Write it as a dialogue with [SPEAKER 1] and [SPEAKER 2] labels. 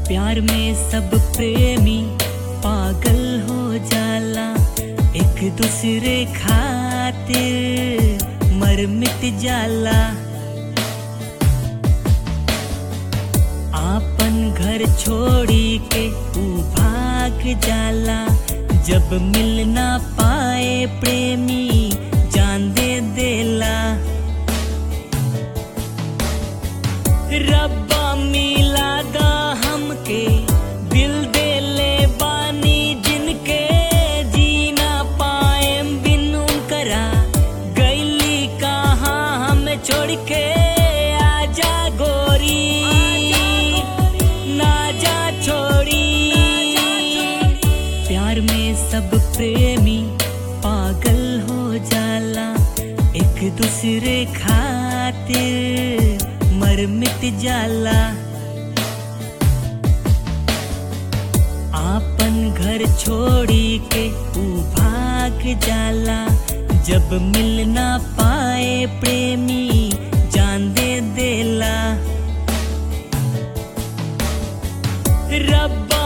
[SPEAKER 1] प्यार में सब प्रेमी पागल हो जाला एक दूसरे खातिर मर मिट जाला आपन घर छोड़ी के ऊ भाग जाला जब मिल ना पाए प्रेमी जान दे देला रब्बा मिला दा हमके दिल दे ले बानी जिनके जीना पाए बिन करा गैली कहाँ हमें छोड़ के आजा गोरी ना जा छोड़ी प्यार में सब प्रेमी पागल हो जाला एक दूसरे खातिर मर मिट जाला आपन घर छोड़ी के ऊ भाग जाला जब मिल ना पाए प्रेमी जान दे देला रब्बा